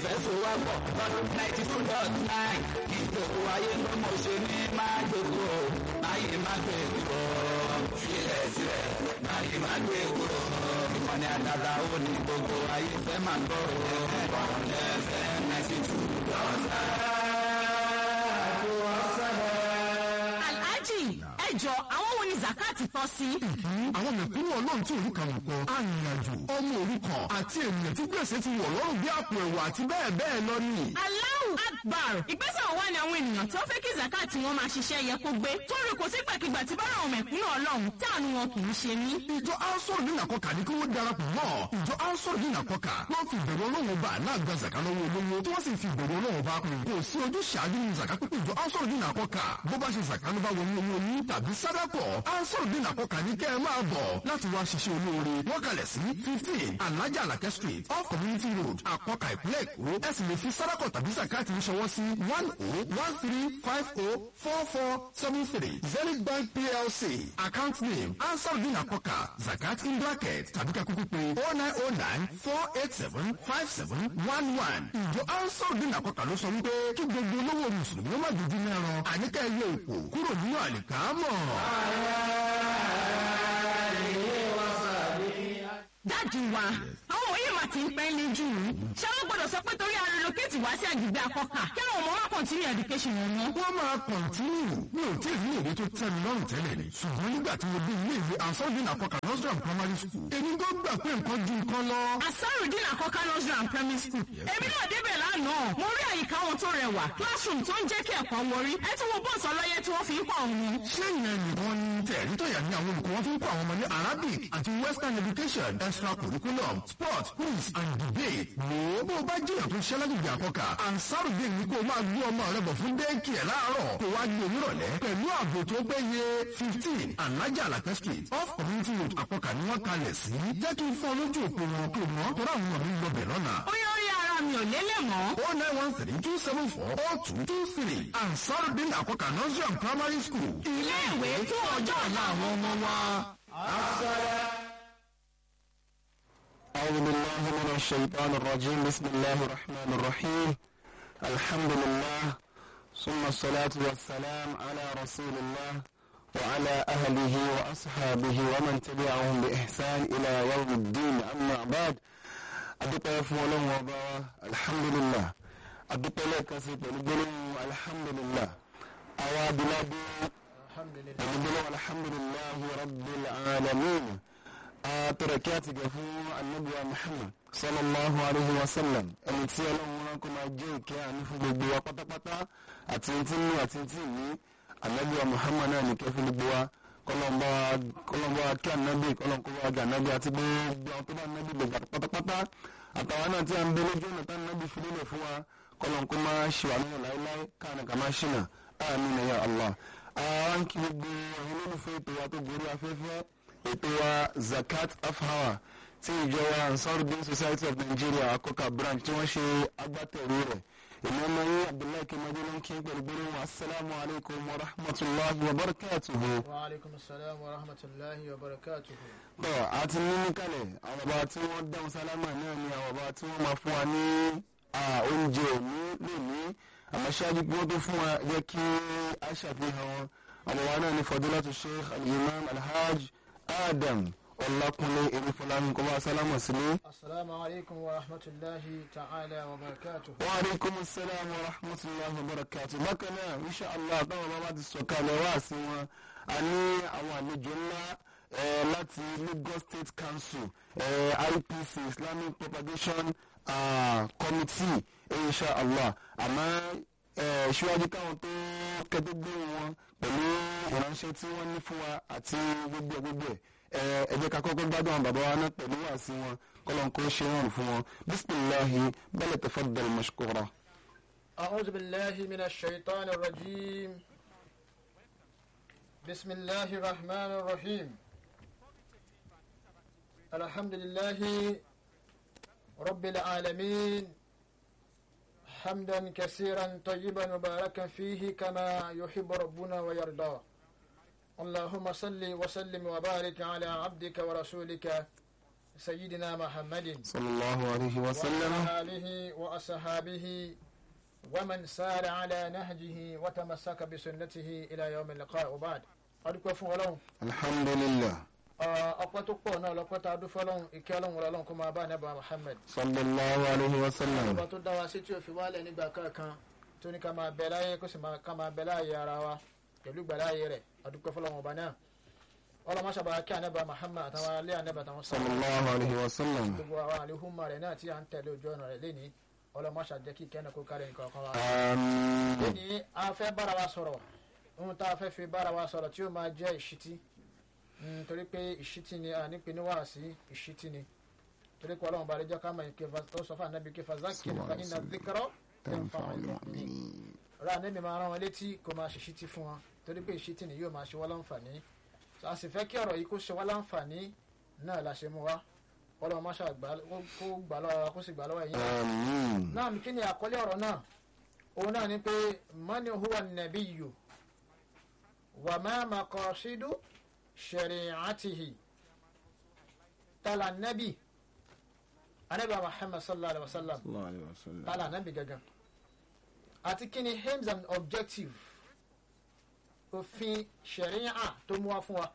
ìfẹsowọ́pọ̀ lọ́dún ninety two dot nine ìjòkó ayé ló mọ̀ ṣe ní máa jòkó máyé má gbé kúrò filẹ̀ sílẹ̀ máyé má gbé kúrò ìkànnì àdàdà ó ní gbogbo ayé fẹ́ máa gbọ́ ọ̀rọ̀ ẹ̀fẹ̀ ninety two dot nine. alhaji ẹ jọ àwọn wo ni zakati tọ́ sí. àwọn mẹ̀kúnnù ọlọ́run tí òrùka wò kọ arìnrìnàjò ọmọ òrukàn àti ènìyàn tí gbèsè ti wọ̀ lọ́rùn bí àpò ẹ̀wà àti bẹ́ẹ̀ bẹ́ẹ̀ lọ ni. Allahu Akbar ìgbésẹ̀ wo wá ni àwọn ènìyàn tó fẹ́ kí zakati wọn máa ṣiṣẹ́ yẹ kó gbé torí kò sí gbàkigbà tí bára àwọn mẹ̀kúnnù ọlọ́run táànù wọn kì í ṣe mí. ìjọ ansoro ní nàkọkà ní kí wọ́n darapọ̀ mọ́ ìjọ ansoro ní nàkọkà wọ́n fi ìbẹ̀rù ọlọ́run ọba náà gba zaka lọ́wọ́ olówó tí wọ́n sì fi ìbẹ̀rù ọlọ́run ọba kùn kò sí ojú ṣáájú ní zaka pípé ìjọ ansoro ní nàkọkà bó bá ṣe zaka ló bá wọlé owó yín tàbí sádàkọ̀ ansoro ní nàkọkà ní kẹ́ ẹ máa bọ̀ láti wá ṣiṣẹ́ olóore wọ́n kalẹ̀ sí fifteen alájà alakẹ́ street off community road àkọkà ìpínlẹ̀ èkó ẹ sì lè fi sádàkọ̀ tàbí zakati ń ṣọwọ́ sí one oh one three five oh four four seven three zenith bank plc account name ansarudin akoka zakat in bracket tàbí ká kúkú pé oh nine oh nine four eight seven five seven one one ìjọ ansarudin akoka ló sọ wípé kí gbogbo olówó mùsùlùmí ó má dúdú mẹ́ran àníkà ẹyẹ òkú kúrò nínú àlìkámọ̀. dájú wa àwọn òye mà ti ń pẹ́ lé jù ú ṣé wọ́n gbọ́dọ̀ sọ pé torí a relocate wá sí àgbègbè akọ́kà kí àwọn ọmọ wa continue education wọn mọ́. wọ́n máa kọ̀ntínú mi ò tí ì rí èdè tó tẹ́ mi lọ́rùn tẹ́lẹ̀ ni ṣùgbọ́n nígbà tí mo dé ilé ìwé ansarudin akoka nursery and primary school èmi tó gbà pé nǹkan ju nǹkan lọ. asarudin akọ́kà nursery and primary school èmi náà débẹ̀ lánàá mo rí àyíká wọn tó rẹwà classroom tó ń jẹ́ kí ẹ̀kọ́ wọrí ẹ tí wọ́n bọ́ọ̀sì ọlọ́yẹ tí wọ́n fi ń kọ́ ọ̀hún. ṣé ìyẹn nìkan ni tẹ̀rí tọ̀yà ní àwọn olùkọ́ wọn fi ń kọ́ àwọn ọmọ ní arabic àti western education extra curriculum sport quiz and debate. wo bó o bá jìyàn tó ṣẹlẹ̀ gbìyànjú àkọ́kà ansarudin ni kó o máa gbé ọmọ rẹ bọ̀ fún dẹ́ẹ̀kì ẹ̀ láàárọ̀ kó wá gbé onírọ̀lẹ́ pẹ̀lú ààbò tó péye fifteen alájà alakẹ́ street off community road àkọ́kà ni wọ́n kalẹ̀ sí. jẹ́ kí n fọ́ lójú òpó wọn kó mọ́ tó ráwọn ọmọ mi lọ bẹ̀ lọ́nà. ó yẹ orí ara mi ò lélẹ̀ mọ́. oh nine one three two seven four oh two two three ansarudin àkọ́kà nursery and primary school. ilé ìwé fún ọjọ́ ọ̀la àwọn ọmọ wa. أعوذ بالله من الشيطان الرجيم بسم الله الرحمن الرحيم الحمد لله ثم الصلاة والسلام على رسول الله وعلى أهله وأصحابه ومن تبعهم بإحسان إلى يوم الدين أما بعد أدوك فولون وبا الحمد لله أدوك لك سيطان الحمد لله أوا بلادي الحمد لله رب العالمين àtọ̀rọ̀kí àti gẹ̀ fún anábíwá muhammad sallallahu alayhi wa sallam ẹni tí ọlọ́run wọn kò máa jẹ́ ìkẹ́ àánú fún gbogbo wa pátápátá àti tí ní àti tí ní anábíwá muhammad náà nìkẹ́ fún gbogbo wa kọlọ́mbà kí anábì kọlọ́nkọ́ wa gà anábì àti gbogbo àwọn tó bá anábì lè gbà pátápátá àtàwọn náà tí a ń bẹ lójú ọ̀nà tá anábì fi lélẹ̀ fún wa kọlọ́nkọ́ máa ṣe wà nínú láéláé káàní kà máa ṣìnà àmín ya allah àwọn kí gbogbo àwọn olólùfẹ́ ètò wa tó gorí afẹ́fẹ́ ètò wa zakat afhawa tí ìjọba ansarudin society of nigeria akọkà branch tí wọ́n ṣe agbátẹrù rẹ̀ èmi ọmọ yín abdullahi kemadu ló ń kí pẹ̀lú gbólóhùn asalaamu alaykum wa rahmatulahi wa barakatuhu. wa aleykum salaam wa rahmatulahi wa barakatuhu. tọ́ a ti ní ní kalẹ̀ àwọn ọba tí wọ́n dáhùn sálámà náà ni àwọn ọba tí wọ́n máa fún wa ní oúnjẹ òní lónìí àmọ́ ṣáájú pé wọ́n tó fún wa jẹ́ kí a ṣàfihàn wọn àwọn wa náà ní fadilatu sheikh al-imam alhaj adam ọlákúnlé eréfọlámi kọba sálámù sílé. asalaamu alaykum wa rahmatulahi ta'ala wa barakatuhu. wa aleykum salaam wa rahmatulahi wa barakatuhu. bákan náà insha allah táwọn bàbá ti sọ̀kalẹ̀ wá sí wọn a ní àwọn àlejò ńlá láti lagos state council ipc islamic propagation committee insha allah àmọ́ ṣíwájú káwọn tó kẹ́tọ́ gbé wọn pẹ̀lú ìránṣẹ́ tí wọ́n ní fún wa àti gbogbo ẹ̀ gbogbo ẹ̀ ẹ jẹ́ ká kọ́kọ́ gbádùn àwọn bàbá wa náà pẹ̀lú wàásí wọn kọ́lọ́n kó ṣe rọrùn fún wọn bisimilahi bẹ́lẹ̀ tafaddal mashkura. أعوذ بالله من الشيطان الرجيم بسم الله الرحمن الرحيم الحمد لله رب العالمين حمدا كثيرا طيبا مباركا فيه كما يحب ربنا ويرضى اللهم صل وسلم وبارك على عبدك ورسولك سيدنا محمد صلى الله عليه وسلم وعلى آله وأصحابه ومن سار على نهجه وتمسك بسنته إلى يوم اللقاء وبعد أدوك فولون الحمد لله ọpẹ́ tó pọ̀ náà lọ́pẹ́ tá a dúfọ́ lọ́hùn ìkẹ́ ọlọ́hun ọlọ́hun kó máa bá nẹ́bà Muhammad صلى الله عليه وسلم ọba tó dá wa sí tí ò fi wálẹ̀ nígbà kankan tó ní ká máa bẹ láyé kó sì máa- ká máa bẹ láàyè ara wa pẹ̀lú gbàláyè rẹ̀ adúpẹ́ fọlọ́hun ọba náà ọlọ́mọ sábà kí anẹ́bà Muhammad àtàwọn alẹ́ anẹ́bà àtàwọn صلى الله عليه وسلم gbogbo àwọn àlehùnmá rẹ̀ náà tí à ń tẹ̀lé ojú ọ̀nà rẹ̀ lénìí ọlọ́mọ ṣàjẹ́ kí kẹ́ni kó kárí nǹkan kan wa. آمين lénìí a fẹ́ bára wa sọ̀rọ̀ ohun tá a fẹ́ fi bára wa sọ̀rọ̀ tí ó máa jẹ́ ìṣítí Mm, torí pé ìṣítí ni a nípe ní wàásí ìṣítí ni torí pé ọlọ́run bá rí jẹ́ ká mọ̀ ike ó sọ fún ànábì kí fazakir fa iná dhikrọ́ تنفع المؤمنين ra ànábì máa rán wọn létí kó máa ṣèṣítí fún wọn torí pé ìṣítí ni yóò máa ṣe wọ́n láǹfààní a sì fẹ́ kí ọ̀rọ̀ yìí kó ṣe wọ́n láǹfààní náà la ṣe mú wa ọlọ́run má ṣàgbà kó gbà lọ́wọ́ wa kó sì gbà lọ́wọ́ ẹ̀yìn náà آمين náà kí ni àkọlé ọ̀rọ̀ náà òun náà ni pé mani huwa nabiyyu wa ma maqasidu shari'atihi tala nabi anabi muhammad sallallahu alaihi wasallam صلى الله عليه وسلم tala nabi gangan àti kí ni aims and objective òfin sharia tó mú wá fún wa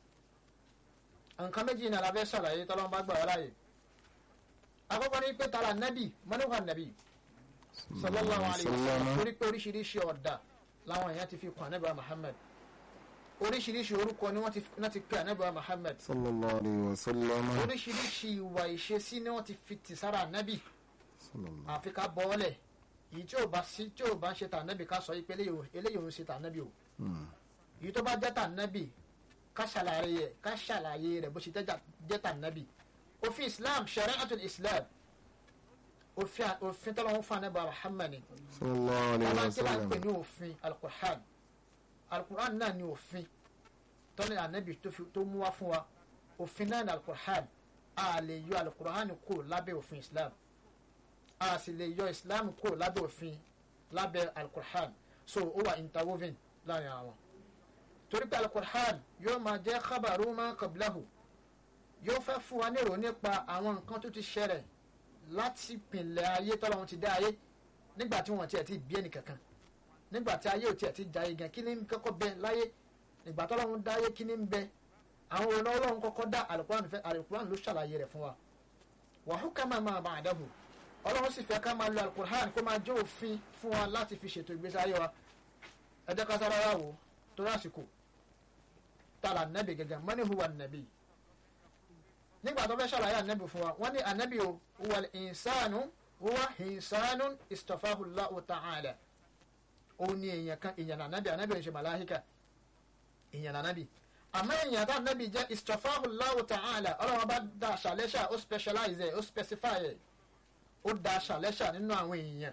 nǹkan méjì náà la fẹ́ ṣàlàyé tọ́lọ́mù bá gbà wá láàyè àkọ́kọ́ ni pé tala nabi mani huwa nabi sallallahu alayhi wa sallam torí pé oríṣiríṣi ọ̀dà làwọn èèyàn ti fi kún anábìá muhammed oríṣiríṣi orúkọ ni wọ́n ti wọ́n ti pe anábìá muhammed صلى الله عليه وسلم oríṣiríṣi ìwà ìṣesí ni wọ́n ti fi tì sára anábì صلى الله àfi ká bọ́ọ̀lẹ̀ èyí tí ò bá sí tí ò bá ń ṣe tà anábì ká sọ yìí pé eléyìí ò- eléyìí ò ń ṣe tà anábì o èyí tó bá jẹ́ tà anábì ká ṣàlàyé rẹ̀ ká ṣàlàyé rẹ̀ bó ṣe jẹ́- jẹ́ tà anábì òfin islam shari'atul islam òfin òfin tọ́lọ́wọ́n fún anábìá muhammed ni صلى الله عليه àwọn tí wọ́n ń pè وسلم ní òfin alukur'an alukur'an náà ni òfin tọ́lẹ̀ ànábì tó fi- tó mú wá fún wa òfin náà ni alukur'an a lè yọ alukur'an kó lábẹ́ òfin islam a sì lè yọ islam kó lábẹ́ òfin lábẹ́ alukur'an so ó wà interwoven láàrin àwọn torí pé alukur'an yóò máa jẹ́ khabaru ma qablahu yóò fẹ́ fún wa nírò nípa àwọn nǹkan tó ti ṣẹlẹ̀ láti pìnlẹ̀ ayé tọ́lọ́run ti dá ayé nígbà tí wọn tiẹ̀ ti bí ẹnì kankan nígbà tí ayé ò tiẹ̀ ti jayé gan kí ni ń kọ́kọ́ bẹ láyé ìgbà tọ́lọ́run dá ayé kí ni ń bẹ àwọn ọ̀nà ọlọ́run kọ́kọ́ dá alukuran fẹ́ alukuran ló ṣàlàyé rẹ̀ fún wa wàhú ká máa máa bá àdáhù ọlọ́run sì fẹ́ ká máa lo alukuran kó máa jẹ́ òfin fún wa láti fi ṣètò ìgbésí ayé wa ẹ jẹ́ ká sára wá wò torí àsìkò tààlà nẹ́bì gẹ́gẹ́ mọ́ni huwa nẹ́bì nígbà tó fẹ́ ṣàlàyé ànẹ́bì fún wa wọ́n ní ànẹ́bì o wal insanu huwa insanu istafahu Allahu ta'ala òun ni èèyàn kan èèyàn nànábì ànábì ò ń ṣe màláhíkà èèyàn nànábì àmọ́ èèyàn tá ànábì jẹ́ istafahu Allahu ta'ala ọlọ́run bá da ṣàlẹ́ṣà ó specialize ẹ̀ ó specify ẹ̀ ó da ṣàlẹ́ṣà nínú àwọn èèyàn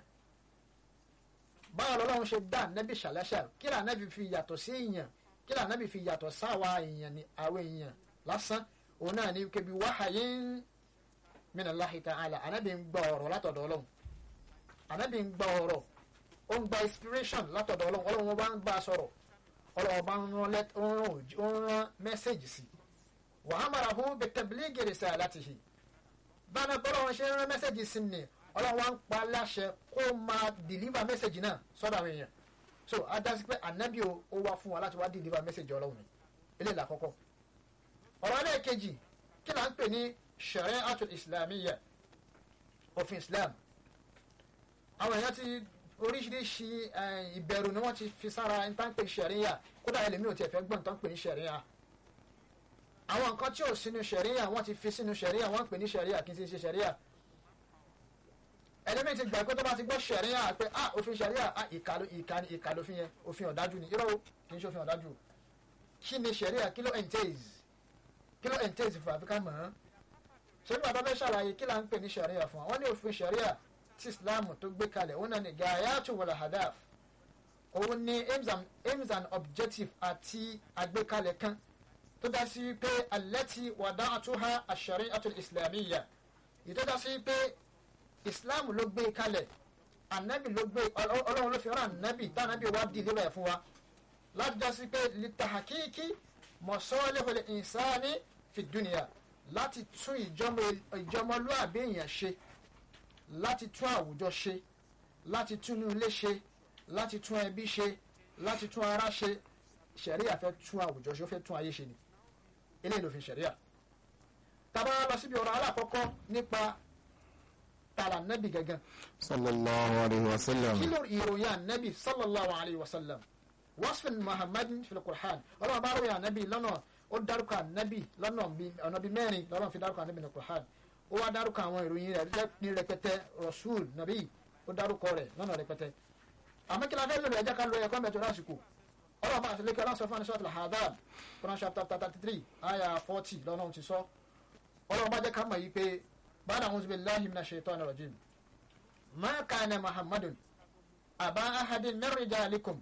báwo lọ́lọ́run ṣe dá ànábì ṣàlẹ́ṣà kí là ànábì fi yàtọ̀ sí èèyàn kí là ànábì fi yàtọ̀ sáwa èèyàn ní àwọn èèyàn lásán òun náà ní kébi wáhàyín min Allahi ta'ala ànábì ń gbọ́ ọ̀rọ̀ látọ̀dọ̀ ọlọ́run ànábì ń gbọ́ ọ̀rọ̀ ó ń gba inspiration látọ̀dọ̀ ọlọ́run ọlọ́run wọn bá ń bá a sọ̀rọ̀ ọlọ́run bá ń rán lẹ́t- ó ń rán òjì- ó ń rán mẹ́sẹ̀gì sí wa amarahu bitabligi risalatihi báná bọ́lọ́run ṣe ń rán mẹ́sẹ̀gì sí ni ọlọ́run wa ń pa láṣẹ kó máa deliver mẹ́sẹ̀gì náà sọ́dọ̀ àwọn èèyàn so adásí pé ànábì o ó wá fún wa láti wá deliver mẹ́sẹ̀gì ọlọ́run ni eléyìí làkọ́kọ́ ọ̀rọ̀ ẹlẹ́ẹ̀kejì kí là ń pè ní shari'atul islamiyya òfin islam àwọn èèyàn ti oríṣiríṣi eh, ìbẹ̀rù ni wọ́n ti fi sára ẹni tá ń pè ní ṣẹ̀ríyà kódà ẹlẹ́mi ò tiẹ̀ fẹ́ gbọ́n tó ń pè ní ṣẹ̀ríyà àwọn nǹkan tí ò sínú ṣẹ̀ríyà wọ́n ti fi sínú ṣẹ̀ríyà wọ́n ń pè ní ṣẹ̀ríyà kì í ṣe ṣẹ̀ríyà ẹlẹ́mi ti gbà pé tó bá ti gbọ́ ṣẹ̀ríyà pé ah òfin ṣẹ̀ríyà ah ìka ló- ìka ni ìka lófin yẹn òfin ọ̀dájú ni irọ́ o kì í ṣe òfin ọ̀dájú kí ni ṣẹ̀ríyà kí ló entails kí ló entails fún àfikà mọ̀ ọ́n ṣé bí bàbá fẹ́ ṣàlàyé kí là ń pè ní ṣẹ̀ríyà fún wa wọ́n ní òfin ṣẹ̀ríyà tí islam tó gbé kalẹ̀ òun náà ni gayatu wal hadaf òun ni aims and, aims and objective àti àgbékalẹ̀ kan tó dá sí pé allati wada'tuha ash-shari'atu al-islamiyya èyí tó dá sí pé islam ló gbé kalẹ̀ anabi ló gbé Ọlọ́- ọlọ́run ló fi rán anabi tá anabi wá di lébẹ̀ fún wa láti dá sí pé litahakiki masalihul insani fi dunya láti tún ìjọmọ- ìjọmọlúàbí èèyàn ṣe láti tún àwùjọ ṣe láti tún inú ilé ṣe láti tún ẹbí ṣe láti tún ara ṣe ṣẹ̀ríà fẹ́ tún àwùjọ ṣe ó fẹ́ tún ayé ṣe ni eléyìí ló fi ṣẹ̀ríà tàbá lọ síbi ọ̀rọ̀ alákọ̀ọ́kọ́ nípa tààlà nẹ́bì gẹ́gẹ́ sallallahu alayhi wa sallam kí ló ìròyìn ànẹ́bì sallallahu alayhi wa sallam wasfin muhammadin fil qur'an ọlọ́run bá ròyìn ànẹ́bì lọ́nà ó dárúkọ ànẹ́bì lọ́nà bí- ọ̀nà bíi mẹ́rin lọ́nà fi dárúkọ ànẹ́bì ní qur'an ó wá dárúkọ àwọn ìròyìn rẹ̀ lẹ́- ní rẹpẹtẹ rasul nabi ó dárúkọ rẹ̀ lọ́nà rẹpẹtẹ àmọ́ kí la fẹ́ lórí ẹja ká lo ẹ̀kọ́ mẹ́tò lásìkò ọlọ́run bá àtìlẹ́kẹ́ ọlọ́run sọ fún anisọ́ àtìlẹ́ hadad quran chapter thirty three aya forty lọ́nà ti sọ ọlọ́run bá jẹ́ ká mọ̀ yí pé bàdà àwọn zubi lahi mina shaitan rajim ma kana muhammadun aba ahadin min rijalikum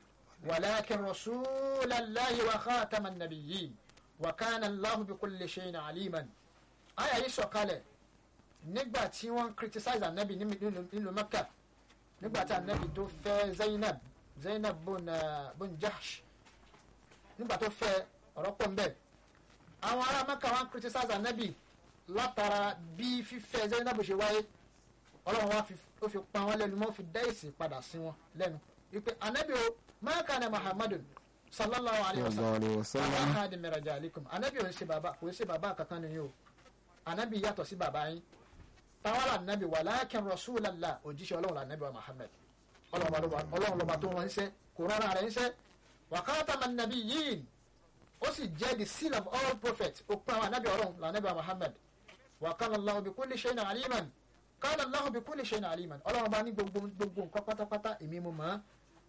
ولكن رسول الله وخاتم النبيين وكان الله بكل شيء عليما àyà yìí sọ̀kalẹ̀ nígbà tí wọ́n criticize anabi nílùú mecca nígbà tí anabi tó fẹ́ zainab zainab bun uh, bun jahsh nígbà tó fẹ́ ọ̀rọ̀ pọ̀ nbẹ̀ àwọn ará mecca wọ́n criticize anabi látara bí fífẹ́ zainab ṣe wáyé ọlọ́run wa fi- ó fi pa wọ́n lẹ́nu mọ́ fi dá èsì padà sí wọn lẹ́nu wípé anabi o ma kana muhammadun sallallahu alayhi wa sallallahu alayhi wa sallam sallam ahadi mẹrẹjà alikum anabi ò ń ṣe bàbá kò ń ṣe bàbá kankan nìyí o anabi yàtọ̀ sí bàbá yín tawala anabi walakin rasulallah òjíṣẹ́ ọlọ́run la anabi wa muhammed ọlọ́run lọ́ba tó wọn ń ṣe kò rárá rẹ̀ ń ṣe wa khatama nabiyyin ó sì jẹ́ the seal of all prophets ó pín àwọn anabi ọlọ́run la anabi wa muhammed wa kana allahu bi kulli shay'in aliman kana allahu bi kulli shay'in aliman ọlọ́run bá ní gbogbo gbogbo nǹkan pátápátá èmi mo mọ̀ ọ́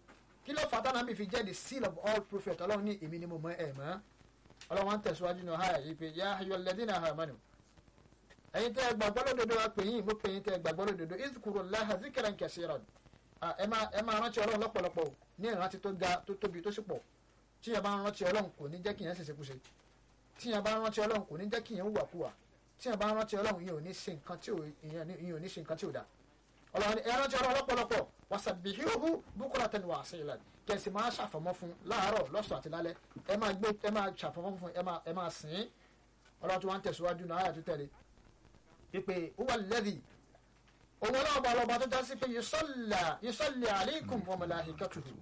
kí ló fàtà náà bí fi jẹ́ the seal of all prophets ọlọ́run ní èmi ni mo mọ̀ ẹ̀ mọ́ ọlọ́run wa ń tẹ̀síwájú náà háyà yìí pé yá ayọ̀ lẹ́dínà àmánù ẹ̀yin tẹ́ ẹ gbàgbọ́ lódodo wa pè yín mo pè yín tẹ́ ẹ gbàgbọ́ lódodo izkuru laha zikiran kẹsìrán ẹ máa ẹ máa rántí ọlọ́run lọ́pọ̀lọpọ̀ o, ní ìrántí tó ga tó tóbi tó sì pọ̀ tí yẹn bá ń rántí ọlọ́run kò ní jẹ́ kí yẹn ṣèṣe kúṣe tí yẹn bá ń rántí ọlọ́run kò ní jẹ́ kí yẹn hùwà kúwà tí yẹn bá ń rántí ọlọ́run yẹn ò ní ṣe nǹkan tí ò ìyẹn ní- ìyẹn ò ní ṣe nǹkan tí ò dáa ọlọ́run ni ẹ rántí ọlọ́run lọ́pọ̀lọpọ̀ wasabbihuhu bukratan wa asilan kẹsì máa ṣàfọ̀mọ́ fún láàárọ̀ lọ́sàn àti lálẹ́ ẹ máa gbé ẹ máa ṣàfọ̀mọ́ fún ẹ máa ẹ máa sìn ín ọlọ́run tí wọ́n ń tẹ̀síwájú náà àyà tó tẹ̀lé pípé huwa alladhi òun ọlọ́ọ̀bà ọlọ́ọ̀bà tó jásí pé yusalla yusalli alaykum wa malaikatuhu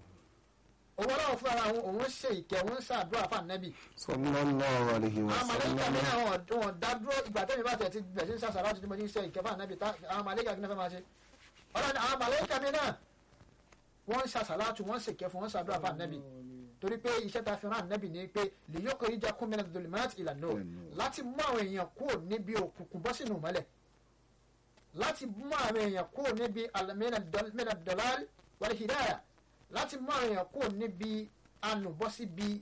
òun ọlọ́ọ̀ fún ara òun òun ṣe ìkẹ́ òun ṣàdúrà fún ànábì sallallahu alayhi wa àwọn màlẹ́kà mi sallam náà wọ́n wọ́n dá dúró ìgbà tẹ́mi bá tẹ̀ ti bẹ̀ sí sàṣà láti mo ní ṣe ìkẹ́ fún ànábì tá àwọn màlẹ́kà kí ní fẹ́ máa ṣe ọlọ́ni àwọn màlẹ́kà mi náà wọ́n ń ṣàṣà láti wọ́n ṣèkẹ́ fún wọ́n ṣàdúrà fún ànábì torí pé iṣẹ́ ta fi rán ànábì ni pé lè yọkọ̀ ìjà kún mẹ́rin dolimat ìlànà láti mú àwọn èèyàn kúrò níbi òkùnkùn bọ́ sínú ìmọ́lẹ̀ láti mú àwọn èèyàn kúrò níbi mẹ́rin dọ́làl wal hidaya láti mú àwọn èèyàn kúrò níbi ànú bọ́ síbi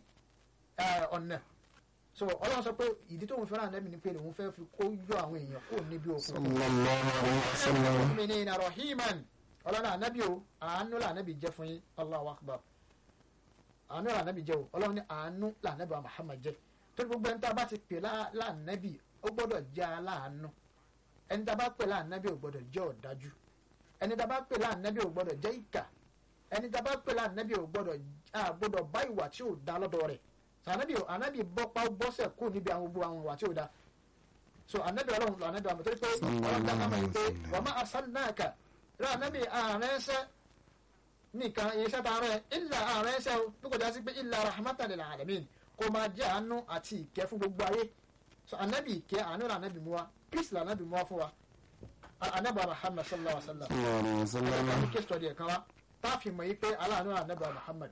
ọ̀nà so ọlọ́run sọ pé ìdí tó ń fẹ́ràn ànábì ni pé òun fẹ́ fi kó yọ àwọn èèyàn kúrò níbi òkùnkùn sallallahu alayhi wa sallam mu'minina rahiman ọlọ́run ànábì o àánú là ànábì jẹ́ fún yín Allahu akbar àánú là ànábì jẹ́ o ọlọ́run ní àánú là ànábì wa Muhammad jẹ́ torí gbogbo ẹni tá a bá ti pè láànábì ó gbọ́dọ̀ jẹ́ aláàánú ẹni tá a bá pè láànábì ò gbọ́dọ̀ jẹ́ ọ̀dájú ẹni tá a bá pè láànábì ò gbọ́dọ̀ jẹ́ ìkà ẹni tá a bá pè láànábì ò gbọ́dọ̀ a gbọ́dọ̀ bá ìwà tí ò da lọ́dọ̀ rẹ̀ ànábì ànábì bọ́pá bọ́sẹ̀ kú níbi àwọn gbogbo àwọn ìwà tí ò da so anabi ọlọ́run lọ anabi ọmọ torí pé ọlọ́run dá kama yìí pé wọ́n máa arsalnaka rẹ anabi ààrẹ ẹsẹ nìkan iṣẹ́ tá a rẹ illa ààrẹ ẹsẹ o bí kò já sí pé illa rahmatan lil alamin kò máa jẹ́ àánú àti ìkẹ́ fún gbogbo ayé so anabi ìkẹ́ àánú là anabi mu wa peace là anabi mu wa fún wa anabi Muhammad sallallahu alaihi wa sallam sallallahu alayhi wa sallam anabi case study ẹ̀kan wa tá a fi mọ̀ yìí pé aláàánú là anabi Muhammad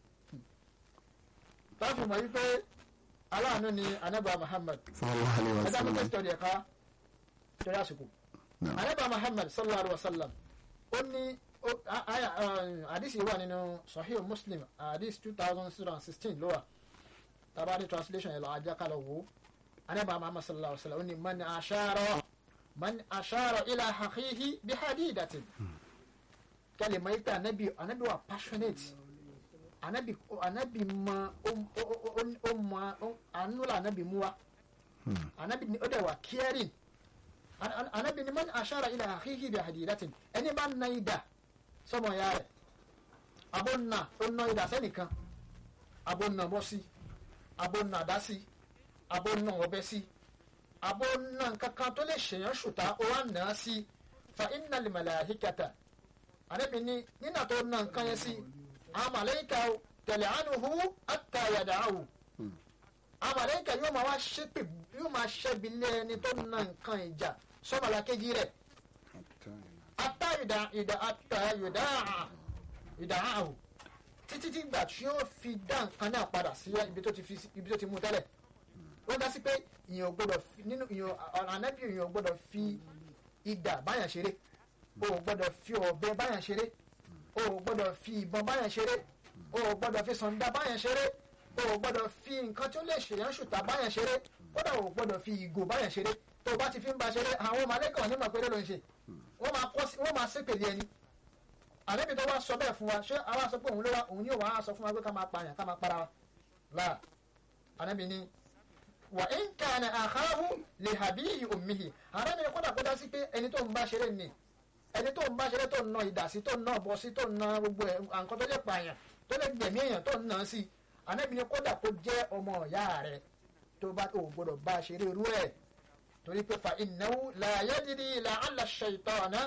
tá a fi mọ̀ yìí pé aláàánú ni anabi Muhammad sallallahu alayhi wa ẹ̀dá mi sallam tẹ́sítọ̀ ẹ̀ka torí àsìkò. Naam. Ànábì Muhammad sallallahu alayhi wa sallam ó ní ó- a- aya àdìsí wà nínú Sahih Muslim àdìsí two thousand six hundred sixteen ló wà tabari translation yẹn lọ ajá kálọ̀ wò Ànábì Muhammad sallallahu alayhi wa sallam ó ní man ashara man ashara ila akhihi bi hadidatin kẹ́lẹ̀ mọ́ ipẹ́ ànábì ànábì wà passionate ànábì ànábì mọ ó ó- ó- ó mọ ó- àánú là ànábì mú wa anabi ni o de wa caring An- an- anabi ni man ashara ila akhihi bi hadidatin ẹni bá na ida sọmọ ya rẹ abo na o na ida sẹ́nìkan abo na bọ́ sí abo na dá sí abo na ọbẹ̀ sí àbó náà kankan tó lè ṣèyàn ṣùtá ó wá nà á sí fa innal malaikata ànábì ní nínà tó nà nǹkan yẹn sí àwọn màláíkà tal'anuhu hatta yada'ahu àwọn màláíkà yóò máa wá ṣépè yóò máa ṣẹ́bi lé ẹni tó nà nǹkan ìjà sọ́mọlá kejì rẹ̀ ata ìdá ìdá ata ìdá ìdá àhù títí tí gbà tí ó fi dá nǹkan náà padà sí ibi tó ti fi ibi tó ti mú tẹ́lẹ̀ wọ́n dá sí pé ìyẹn ò gbọ́dọ̀ fi nínú ìyẹn ọ̀rọ̀ anábì ìyẹn ò gbọ́dọ̀ fi idà báyàn ṣeré o ò gbọ́dọ̀ fi ọ̀bẹ báyàn ṣeré o ò gbọ́dọ̀ fi ìbọn báyàn ṣeré o ò gbọ́dọ̀ fi sànda báyàn ṣeré o ò gbọ́dọ̀ fi nǹkan tí ó lè ṣèyàn ṣùtà báyàn ṣeré kódà o ò gbọ́dọ̀ fi ìgò báyàn ṣeré tó o bá ti fi ń ba ṣeré àwọn màlẹ́kà onímọ̀ péré ló ń ṣe wọ́n máa kọ́ sí wọ́n máa ṣépèlé ẹni àlébi tó wá sọ bẹ́ẹ̀ fún wa ṣé àwa sọ pé òun ló wá òun yóò wá sọ fún wa pé ká máa pààyàn ká máa para wa láà àlébi ni wà ń kàn àháhù lè hàbí òmìhì àlébi ni kódà kódà sí pé ẹni tó ń bá ṣeré ni ẹni tó ń bá ṣeré tó ń na ìdà sí tó ń na ọbọ sí tó ń na gbogbo ẹ nǹkan tó lè pààyàn tó lè gbẹ̀mí èèyàn tó ń na sí àlébi ni kódà kó jẹ́ ọmọ ọ̀yá rẹ tó bá tó gbọdọ̀ bá ṣeré irú ẹ̀ torí pé fa innahu la yadri la'alla ash-shaytana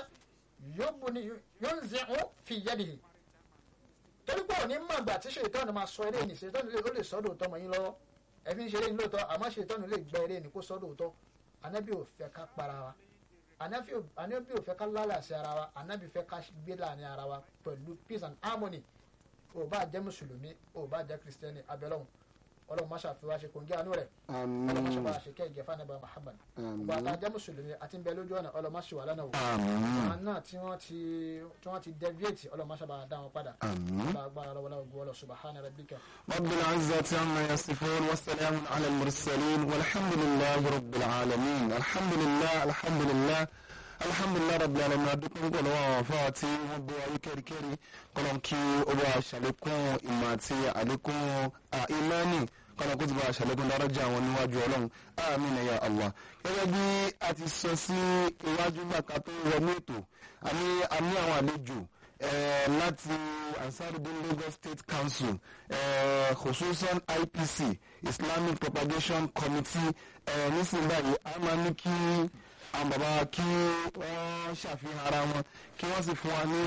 yunzi'u fi yadihi torí pé òní mọ̀gbà tí ṣètọ́nù máa sọ eré ní ṣètọ́nù lè ó lè sọ́dọ̀ òótọ́ mọ́ yín lọ́wọ́ ẹ fi ń ṣeré ní lóòótọ́ àmọ́ ṣètọ́nù lè gbẹ eré ní kó sọ́dọ̀ òótọ́ anábì ò fẹ́ ká para wa anábì ò fẹ́ ká lálàsí ara wa anábì fẹ́ ká gbé láàrin ara wa pẹ̀lú peace and harmony ò bá jẹ́ mùsùlùmí ò bá jẹ́ kristẹni abẹ́lọ́hùn ọlọ́run máa ṣàfihàn ṣe kòǹgẹ́ àánú rẹ̀ ọlọ́run máa ṣe bá ṣe kẹ́ ìgẹ̀fà nàbà Muhammad ọba àtàjẹ́ mùsùlùmí àti ń bẹ lójú ọ̀nà ọlọ́run máa ṣe wà lánàá wò àwọn náà tí wọ́n ti tí wọ́n ti deviate ọlọ́run máa ṣe bá dá wọn padà ọba agbára lọ́wọ́ lọ́wọ́ gbọ́ subhana rabbika. رب العزة عما يصفون والسلام على المرسلين والحمد لله رب العالمين الحمد لله الحمد لله alhamdulilayi rabi alamin adukun gbọdọ àwọn afa tí wọn bọ ayé kẹrikẹri kọlọn kí ó bá ṣàlékún ìmọ̀ àti àlékún ìmánì kọlọn kó ti bá ṣàlékún dáràjà àwọn níwájú Ọlọ́run àmín ya Allah gẹ́gẹ́ bí a ti sọ sí iwájú gbàgbà tó wọnú ètò àmì àmì àwọn àlejò láti ansarudin Lagos State Council khususan IPC Islamic Propagation Committee nísìnyí báyìí a máa ní kí àwọn bàbá kí wọ́n ṣàfihàn ara wọn kí wọ́n sì fún wa ní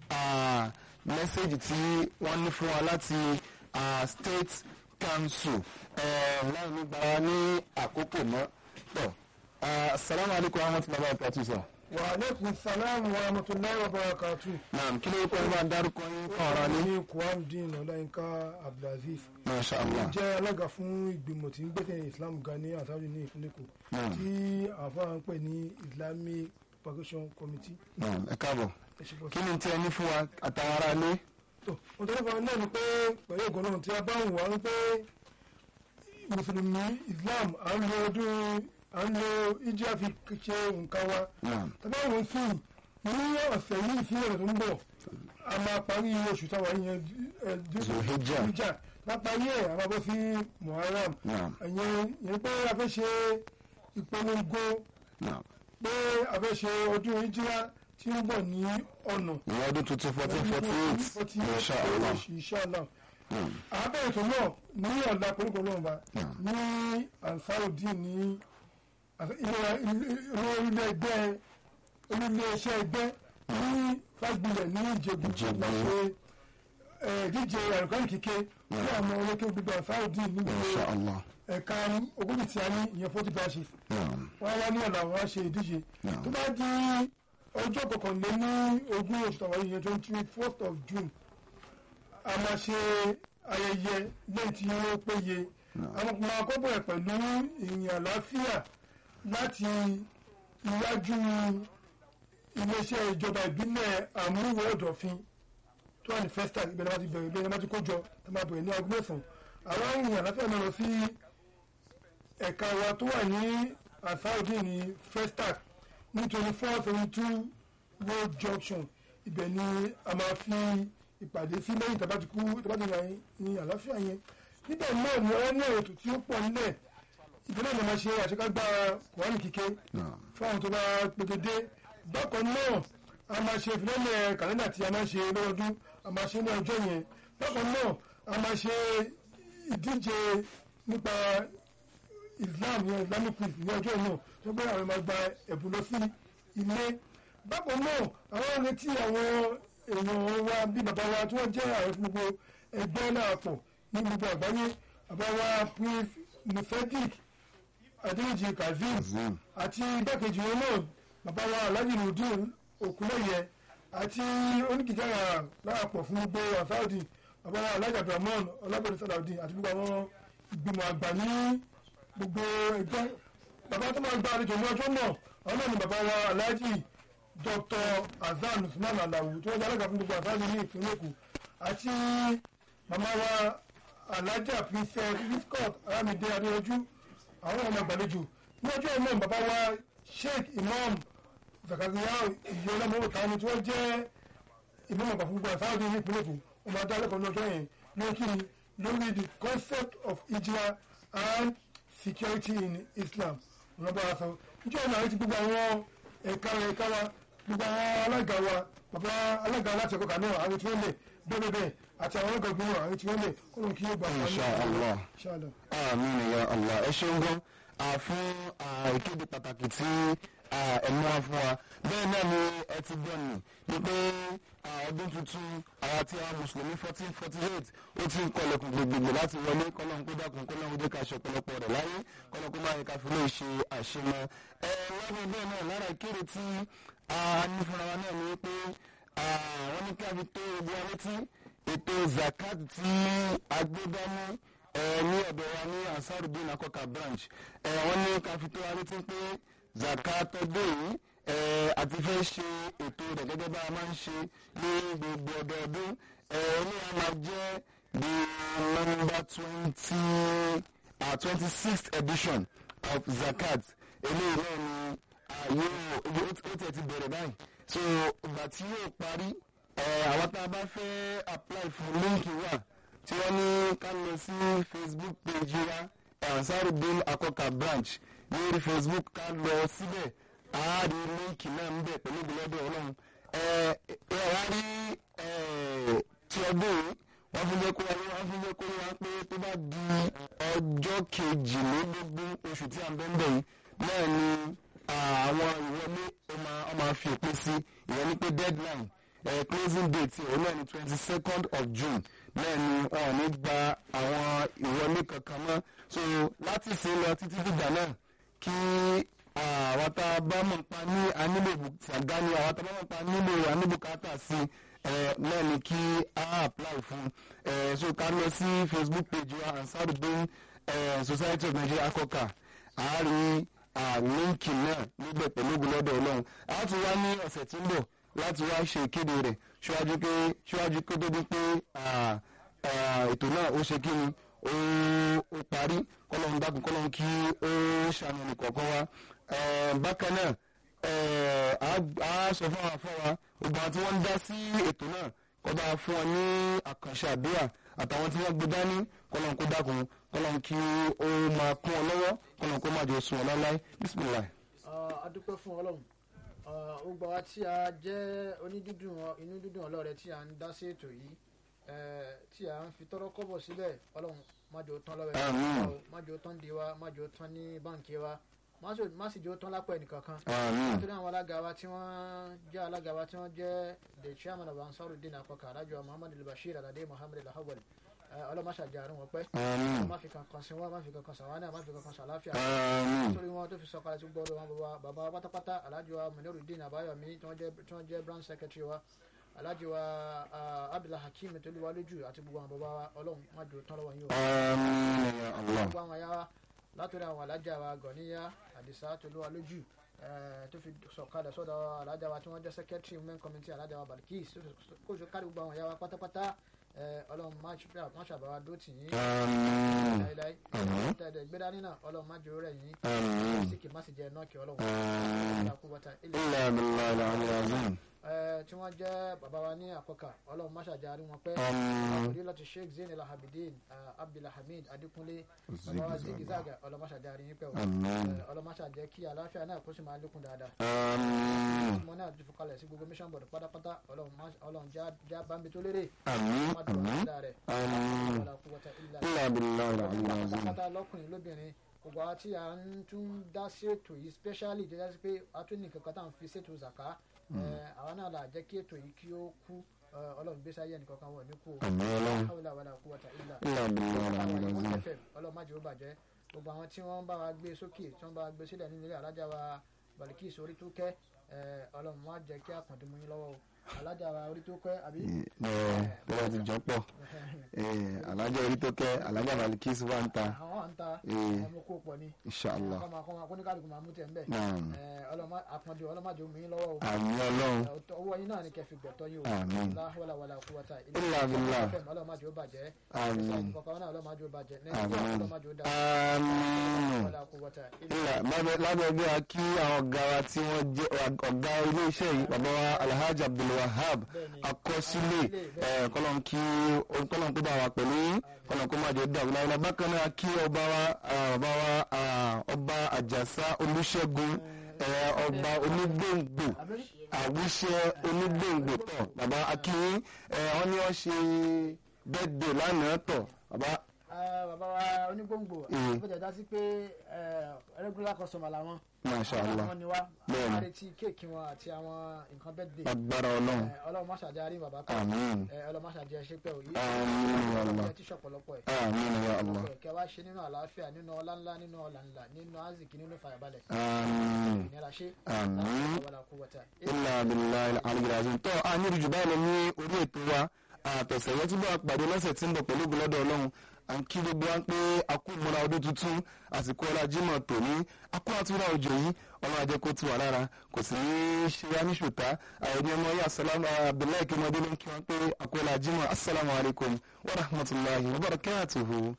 mẹ́sẹ̀gì tí wọ́n ní fún wa láti state council láì ní gbà wá ní àkókò mọ́ tọ́ assalamu alaikum wa rahmatullahi wa barakatuh sir. wa aleykum salaam wa rahmatulahi wa barakatu. naam kí ló kọ́ ẹ bá dárúkọ yín fún ọ̀rọ̀ ni. ní kuwamdin ọláyínká abdulaziz. masha allah. jẹ́ alága fún ìgbìmọ̀ tí ń gbẹ́sẹ̀ islam ga ní àsáwì ní ìpínlẹ̀ èkó tí àfáà ń pè ní islamic propagation committee. naam ẹ káàbọ̀ ẹ ṣe bọ́ kí ni tí ẹ ní fún wa àtàwọn ará ilé. tó mo tẹ́lẹ̀ fún wa náà ni pé pẹ̀lú ògùn náà tí a bá ń wà ń pé mùsùlùmí islam à ń lo ọdún à ń lo ìjà fi ṣe nǹkan wa naam tàbí àwọn sí ní ọ̀sẹ̀ yìí sí ọ̀rọ̀ tó ń bọ̀ a máa parí oṣù táwa yẹn Zulhijjah. ìjà lápárí ẹ̀ a máa bọ́ sí muharram naam ẹ̀yẹn yẹn pé a fẹ́ ṣe ìpolongo naam pé a fẹ́ ṣe ọdún ìjìlá tí ń bọ̀ ní ọ̀nà ìyẹn ọdún tuntun fourteen forty eight masha allah. inshallah naam àbẹ̀rẹ̀ tó náà ní ọ̀la koríko náà bá ní ansarudin ní ilé ẹgbẹ́ olùlé iṣẹ́ ẹgbẹ́ ní fásitì ní ìjẹ̀bù Ìjẹ̀bú. la ṣe ẹ̀, díje àrùkọ́ni kíké ní àwọn olókè gbogbo ansarudin ní masha gbogbo allah. ẹ̀ka ogójì tí a ní ìyẹn forty branches naam wọ́n wá ní ọ̀la àwọn á ṣe ìdíje Naam. tó bá di ọjọ́ kọkànléní ogún oṣù tàwọn yìí twenty fourth of June a máa ṣe ayẹyẹ lẹ́yìn tí ó péye àwọn ọmọ akọ́bọ̀ ẹ̀ pẹ̀lú ìrìn àlàáfíà láti iwájú iléeṣẹ́ ìjọba ìbílẹ̀ àmúwò ọ̀dọ̀fin tó wà ní festac ibẹ̀ ni wọ́n ti bẹ̀rẹ̀ ibẹ̀ ni wọ́n ti kó jọ tó máa bẹ̀rẹ̀ ní aago mẹ́sàn-án àwọn ìrìn àlàáfíà náà lọ sí ẹ̀ka wa tó wà ní asaudi ní festac ní twenty four seventy two road junction ibẹ̀ ni a máa fi ìpàdé sí lẹ́yìn tabatiku tabatiku ní àlàáfíà yẹn níbẹ̀ náà ni wọ́n ní ètò tí ó pọ̀ nílẹ̀ ìbílẹ̀ ni a máa ṣe àṣekágbá kùránì kíké naam fún àwọn tó bá pegedé bákan náà a máa ṣe ìfilọ́lẹ̀ kàlẹ́ndà tí a máa ṣe lọ́dún a máa ṣe ní ọjọ́ yẹn bákan náà a máa ṣe ìdíje nípa islam yẹn islamic peace ní ọjọ́ náà tó pé àwọn máa gba ẹ̀bùn lọ sí ilé bákan náà àwọn retí àwọn èèyàn wa bí bàbá wa tí wọ́n jẹ́ ààrẹ fún gbogbo ẹgbẹ́ náà pọ̀ ní gbogbo àgbáyé bàbá wa prince nufedic adéjì kazeem àti igbákejì wọn náà bàbá wa alhaji nudin okunlẹyẹ àti oníkìjára láàpọ̀ fún gbogbo àsáàdì bàbá wa alhaji abdulrahman ọlábẹ̀rẹ̀ sàlàudin àti gbogbo àwọn ìgbìmọ̀ àgbà ní gbogbo ẹgbẹ́ bàbá tó máa gba àlejò ní ọjọ́ náà àwọn náà ni bàbá wa alhaji dr azan usman alawu tí wọ́n jẹ́ alága fún gbogbo àsáàdì ní ìpínlẹ̀ èkó àti màmá wa alhaja princess riscot aramide adéyanjú àwọn ọmọ ìgbàlejò ní ọjọ́ náà bàbá wa sheikh imam zakariya ìyọlọmọ tani tí wọ́n jẹ́ imam àgbà fún gbogbo àsáàdì ní ìpínlẹ̀ èkó ọmọ adá lẹ́kọ̀ọ́ ní ọjọ́ yẹn lórí kí ni lórí the concept of hijra and security in islam ọ̀nà bá wa sọ ìjọ ìlànà àti gbogbo àwọn ẹ̀ka ẹ̀ka wa gbogbo àwọn alága wa bàbá alága aláṣẹ kọkà náà àwọn tí wọ́n lè bẹ́ẹ̀ bẹ́ẹ̀ àti àwọn ọlọ́gà gbogbo àwọn tí wọ́n lè kó lóun kí yóò gbà wọn. Insha Allah. Inshallah. àmín ya allah ẹ ṣeun gan ah, fún ah, ìkéde pàtàkì tí ah, ẹ mú wá fún wa bẹ́ẹ̀ náà ni ẹ ti gbọ́ ni ni pé ah, ọdún tuntun àwa tí a mùsùlùmí fourteen forty eight ó ti ń kọlẹ̀kùn gbogbogbò láti wọlé kọ́lọ́n kó dákun kọ́lọ́n kó jẹ́ ká aṣọ ọ̀pọ̀lọpọ̀ rẹ̀ láyé kọ́lọ́n kó máa yẹ ká fi lè ṣe àṣemọ. ẹ lọ́dún bẹ́ẹ̀ náà lára ìkéde tí a ní fúnra wa náà ni pé ah, wọ́n ní ká fi tó ogun wa létí ètò zakat tí agbẹ́dánú ẹ ní ọ̀dọ̀ wa ní ansarudin akọka branch ẹ wọ́n ní ká fi tó wa létí pé zakat ọdún yìí ẹ àti fẹ́ ṣe ètò rẹ̀ gẹ́gẹ́ bá a máa ń ṣe ní gbogbo ọdọọdún ẹ ní a máa jẹ́ the number twenty twenty sixth edition of zakat eléyìí náà ni ààyè ó tẹ̀ ti bẹ̀rẹ̀ báyìí so ìgbà tí yóò parí ẹ àwọn tá a bá fẹ́ apply fún líǹkì wà tí wọ́n ní ká lọ sí facebook page wa ansarudin akọka branch ní orí facebook ká lọ síbẹ̀ a rí líǹkì náà ń bẹ̀ pẹ̀lú ìgbìlọ́dọ̀ ọlọ́run ẹ ẹ wá rí ẹ tí ọdún yìí wọ́n fi jẹ́ kó wá wọ́n fi jẹ́ kó wá pé tó bá di ọjọ́ kejìlélógún oṣù tí a ń bẹ́ ń bẹ̀ yìí náà ni àwọn ìwọlé ó máa ó máa fi òpin sí ìyẹn ní pé deadline uh, closing date òun náà ni twenty second of june náà ni wọn ò ní gba àwọn ìwọlé kankan mọ́ so láti sin lọ títí dìgbà náà kí àwọn tá a bá mọ̀ pa ní anílò ṣàgá ni àwọn tá a bá mọ̀ pa nílò aníbùkátà sí náà ni kí a apply fún so ká lọ sí facebook page wa ansarudin society of nigeria akọka àárín líǹkì náà níbẹ̀ pẹ̀lú ogun lọ́dọ̀ ọlọ́run a ti wá ní ọ̀sẹ̀ tí ń bọ̀ láti wá ṣe ìkéde rẹ̀ ṣíwájú pé ṣíwájú kó tó di pé ètò náà ó ṣe kí ni ó parí kọ́lọ́run dákun kọ́lọ́run kí ó ṣàmì nìkọ̀ọ̀kan wa bákan náà a sọ fún àwọn afọwà gbogbo àwọn tí wọ́n ń dá sí ètò náà kọ́ bá fún wọn ní àkànṣe àdúrà àtàwọn tí wọ́n gbé dání kọ́lọ́run kó dákun kọ́lọ́run kí ó máa kún ọ lọ́wọ́ kọ́lọ́run kó má jẹ́ sùn ọ láláì bísímìláì. a dúpẹ́ fún ọlọ́run ó gbà wá tí a jẹ́ onídídùn inú dídùn ọlọ́rẹ̀ tí a ń dá sí ètò yìí tí a ń fi tọ́rọ́ kọ́bọ̀ sílẹ̀ ọlọ́run má jẹ́ ó tán lọ́wọ́ ẹ̀ má jẹ́ ó tán di wa má jẹ́ ó tán ní báǹkì wa má sì jẹ́ ó tán lápò ẹnìkankan nítorí àwọn alága wa tí wọ́n jẹ́ alága wa tí wọ́n jẹ́ the chairman of ansarudin akọkà alájọ muhammadu bashir alade muhammadu alahawal ọlọ́mọṣà jẹ́ àrùn wọn pẹ́ má fi kankan sin wọn má fi kankan sàwánà má fi kankan sàláfíà nítorí wọn tó fi sọ kalẹ̀ tó gbọ́dọ̀ wọn bàbá bàbá pátápátá alájọ wa munirudin abayomi tí wọ́n jẹ́ branch secretary wa alájọ wa abdullah hakeem tolúwa lójú àti gbogbo àwọn bàbá wa ọlọ́run má jò tán lọ́wọ́ yín o gbogbo àwọn ya wa látọ̀rọ̀ àwọn alájà wa gọ̀níyà àdìsá tolúwa lójú tó fi sọ̀kalẹ̀ sọ́dọ̀ alájà wa tí wọ́n jẹ́ secretary women committee alájà wa balikis kó o kárí gbogbo àwọn ya wa pátápátá ọlọ́run má ṣàbáwá dó tì yín láíláí tẹ̀lé gbéra nínà ọlọ́run má jòrò rẹ̀ yín síkì má sì jẹ́ nọ́ọ̀kì ọlọ́run ilà abilà ilà abilà tí wọ́n jẹ́ bàbá wa ní àkọ́kà ọlọ́run má ṣàjárí wọn pẹ́ àkòrí láti sheikh zain alhabidin abdulhamid adikunle bàbá wa zigi zaga ọlọ́run má ṣàjárí yín pẹ́ o ọlọ́run má ṣàjẹ́ kí àlàáfíà náà kó sì máa lékún dáadáa mo náà ti fọkalẹ̀ sí gbogbo mission board pátápátá ọlọ́run já bámbi tó lérè má dùn ún dáadáa rẹ̀ ilà abilà ilà abilà pátápátá lọ́kùnrin lóbìnrin gbogbo àwọn tí a ń tún dá sí ètò yìí specially jẹ́ sí pé a tún ní kankan tá à ń fi ṣètò zaka àwọn náà là jẹ́ kí ètò yìí kí ó kú ọlọ́run gbé sáyé ẹnì kankan wọ̀ ní kú o Àmín Ọlọ́run. hawla wala quwwata illa Illa billahi àwọn al-aliyyil ìwọ̀n azim. fm ọlọ́run má jẹ́ ó bàjẹ́ gbogbo àwọn tí wọ́n bá wa gbé sókè tí wọ́n bá wa gbé sílẹ̀ nínú ilé alájà wa balikis orí tó kẹ́ ọlọ́run má jẹ́ kí àkàndé mú yín lọ́wọ́ o alájà wa orí tó kẹ́ àbí bọ́lá ti jọ pọ̀ alájà orí tó kẹ́ alájà balikis wà ń ta àwọn à ń ta Eh. ọmọ kó pọ̀ ni inshallah kọ́mọ kọ́mọ akóníkàlùkù máa mú tẹ̀ ń bẹ̀ Naam. ọlọ́mọ àpọ̀jù ọlọ́mọ àjò mú yín lọ́wọ́ o àmì ọlọ́run Ọ̀tọ̀- owó yín náà ni kẹfì gbẹ̀tọ́ yín o Àmín. láhùlà wàlà kúwàtà Illa billah. ọlọ́mọ àjò bàjẹ́ Àmín. kọ̀ọ̀kan náà ọlọ́mọ àjò bàjẹ́ Àmín. nàìjíríà ọlọ́mọ àjò dá àmín. wàlà kúwàtà Ilà lábẹ́ bí a kí àwọn ọ̀gá wa tí wọ́n jẹ́ ọ̀gá ilé-iṣẹ́ yìí bàbá wa Alhaji Abdulwahab Bẹ́ẹ̀ni. akọ́sílẹ̀ Bẹ́ẹ̀ni. kọ́lọ́n kí kọ́lọ́n kó bá wa pẹ̀lú yín kọ́lọ́n kó má jẹ́ dàrú láwọn bákan náà kí ọba wa ah, bàbá wa ah, ọba Àjàsá Olúṣẹ́gun eh, ọba onígbòǹgbò àwíṣẹ́ onígbòǹgbò tọ̀ bàbá akínyín wọ́n ní wọ́n ṣe bẹ́ẹ̀dẹ̀ lánàá tọ̀ bàbá bàbá wa onígbòǹgbò Mm. àbújá dá sí pé regular customer làwọn Masha Allah. àwọn ni wá Bẹ́ẹ̀ni. wọ́n retí kéèkì wọn àti àwọn nǹkan bẹ́ẹ̀dẹ̀ agbára ọlọ́run ọlọ́run má ṣàjẹ́ bàbá kan àmín Eh, ọlọ́run má ṣàjẹ́ ṣépẹ́ òyì Àmín ya Allah. ẹ ti ṣọ̀pọ̀lọpọ̀ ẹ̀ àmín ya Allah. kẹ wá ṣe nínú àlàáfíà nínú ọlá ńlá nínú ọlà ńlá nínú aziki nínú fàyàbalẹ̀ àmín ìnira ṣe àmín wàlà kúwàtà ilà abilà alìgbàzìn tó a ní ìrìjù báyìí lọ ní orí ètò wa àtọ̀sẹ̀ yẹn tí bá a pàdé lọ́sẹ̀ tí ń bọ̀ pẹ̀lú gbọ́dọ̀ ọlọ́run à ń kí gbogbo wa pé a kú ìmúra ọdún tuntun àsìkò ọlá Jímọ̀ tòní a kú àtúrà òjò yìí ọlọ́run ajẹ́ kó ti wà lára kò sì ní í ṣe wá ní ṣùtá àìní ọmọ yìí asalamu abdullahi kí ọmọdé ló ń kí wọn pé a kú ọlá Jímọ̀ asalaamu alaykum wa rahmatulahi wa barakatuhu.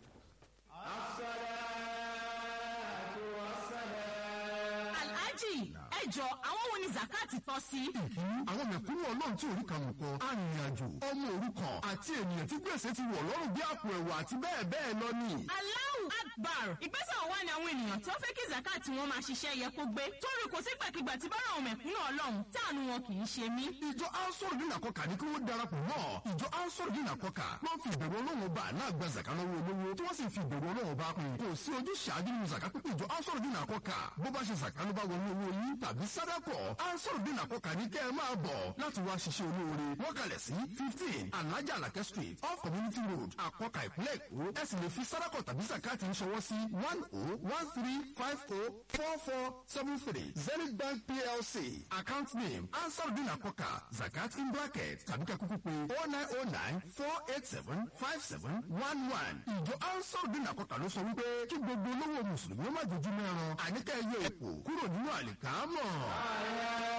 alhaji ẹ jọ àwọn wo ni zakati tọ́ sí. àwọn mẹ̀kúnnù ọlọ́run tí orí kan kọ arìnrìnàjò ọmọ òrukàn àti ènìyàn tí gbèsè ti wọ̀ lọ́rùn bí àpò ẹ̀wà àti bẹ́ẹ̀ bẹ́ẹ̀ lọ ni. Allahu Akbar ìgbésẹ̀ wa ni àwọn ènìyàn tó fẹ́ kí zakati wọn máa ṣiṣẹ́ yẹ kó gbé torí kò sí gbàkigbà tí bára àwọn mẹ̀kúnnù ọlọ́run táànù wọn kì í ṣe mí. ìjọ ansoro ní nàkọkà ní kí wọ́n darapọ̀ mọ́ ìjọ ansoro ní nàkọkà wọ́n fi ìbẹ̀rù ọlọ́run ọba náà gba zaka lọ́wọ́ olówó tí wọ́n sì fi ìbẹ̀rù ọlọ́run ọba kún kò sí ojú ṣáájú nínú zaka pípé ìjọ ansoro ní nàkọkà bó bá ṣe zaka ló bá wọnú owó yín tàbí sádàkọ̀ ansoro ní nàkọkà ní kẹ́ ẹ máa bọ̀ láti wá ṣiṣẹ́ olóore wọ́n kalẹ̀ sí fifteen alhaja alake street off community road àkọkà ìpínlẹ̀ èkó ẹ sì lè fi sádàkọ̀ tàbí zakati ń ṣọwọ́ sí one oh one three five oh four four seven three zenith bank plc account name ansarudin akoka zakat in bracket tàbí ká kúkú pé oh nine oh nine four eight seven five seven one one ìjọ ansarudin akoka ló sọ wípé kí gbogbo olówó mùsùlùmí ó má dojú mẹ́ran àníkà ẹyẹ òkú kúrò nínú àlìkámọ̀.